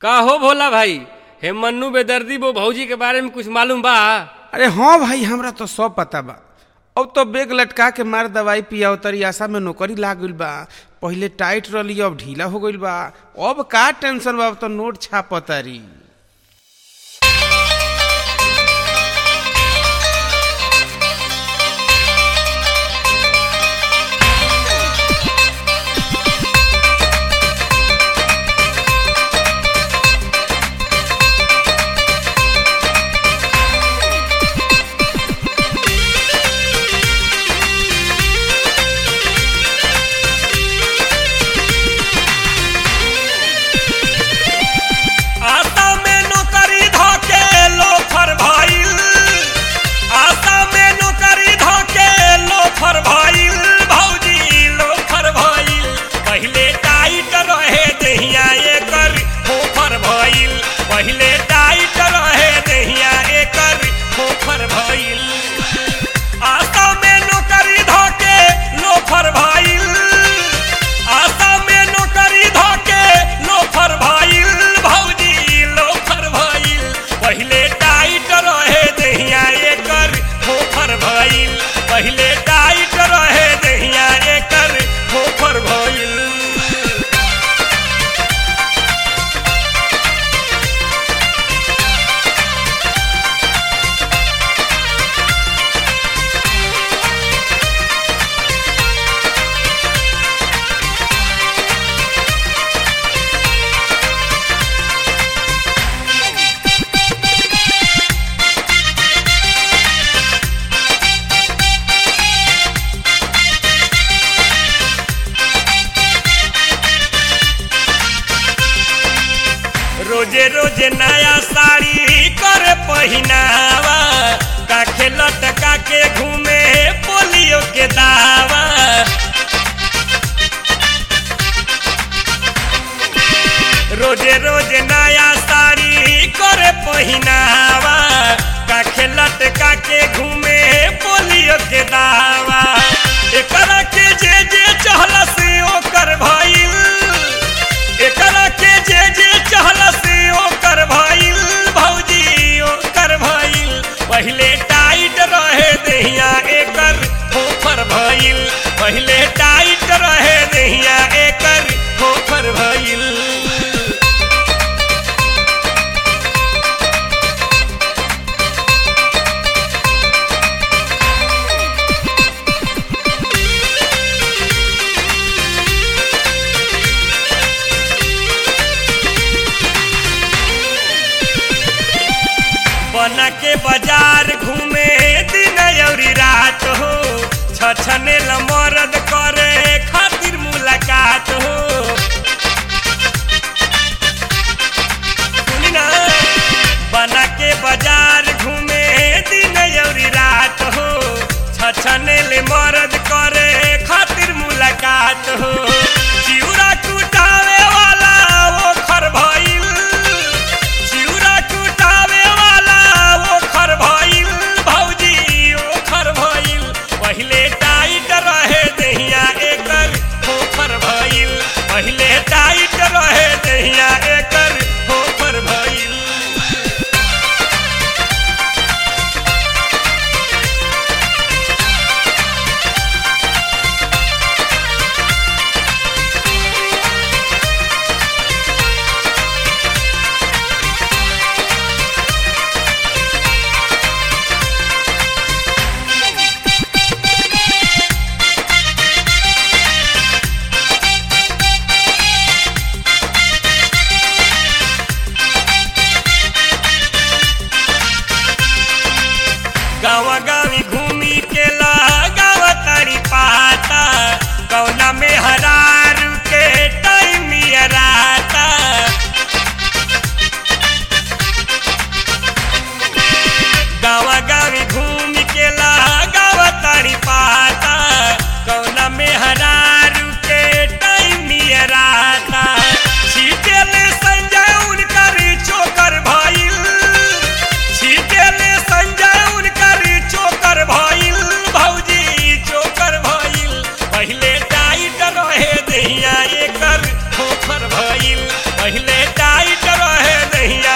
का हो भोला भाई हे मन्नू बेदर्दी वो भौजी के बारे में कुछ मालूम बा अरे हाँ भाई हमरा तो सब पता बा अब तो बेग लटका के मार दवाई पिया तरी आशा में नौकरी लाग गइल बा पहिले टाइट रही अब ढीला हो गइल बा अब का टेंशन बा अब तो नोट छापतारी आशा में नौकरी धोके लोफर भइल आशा में नौकरी धोके लोफर भइल भौजी लोफर भइल पहिले टाइट रहे दहिया एकर फोफर भइल पहिले टाइट रहे दहिया एकर फोफर भइल आशा में नौकरी धोके लोफर भइल आशा में नौकरी धोके लोफर भइल भौजी लोफर भइल पहिले टाइट रहे दहिया एकर फोफर भइल पहिले टाइट रहे दहिया एकर फोफर भइल रोजे रोजे नया साड़ी करे पहिनावा काखे लटका के घूमे पोलियो के दावा रोजे रोजे नया साड़ी करे पहिनावा काखे लटका के घूमे पोलियो के दावा एकरा के जे जे चहला से ओकर भइल एकरा के जे जे चहला से ओकर भइल भौजी ओकर भइल पहिले टाइट रहे दहिया एकर फोफर भइल पहिले टाइट रहे दहिया एकर फोफर भइल बना के बाजार घूमे दिन अउरी रात हो छछने ल मरद करे खातिर मुलाकात हो सुनी ना बना के बाजार घूमे दिन अउरी रात हो छछने ले मरद करे खातिर मुलाकात हो चिउरा टूटावे वाला वो खर भइल चिउरा टूटावे वाला वो खर भइल भौजी ओ खर भइल पहिले टाइट रहे दहिया एकर फोफर भइल दहिया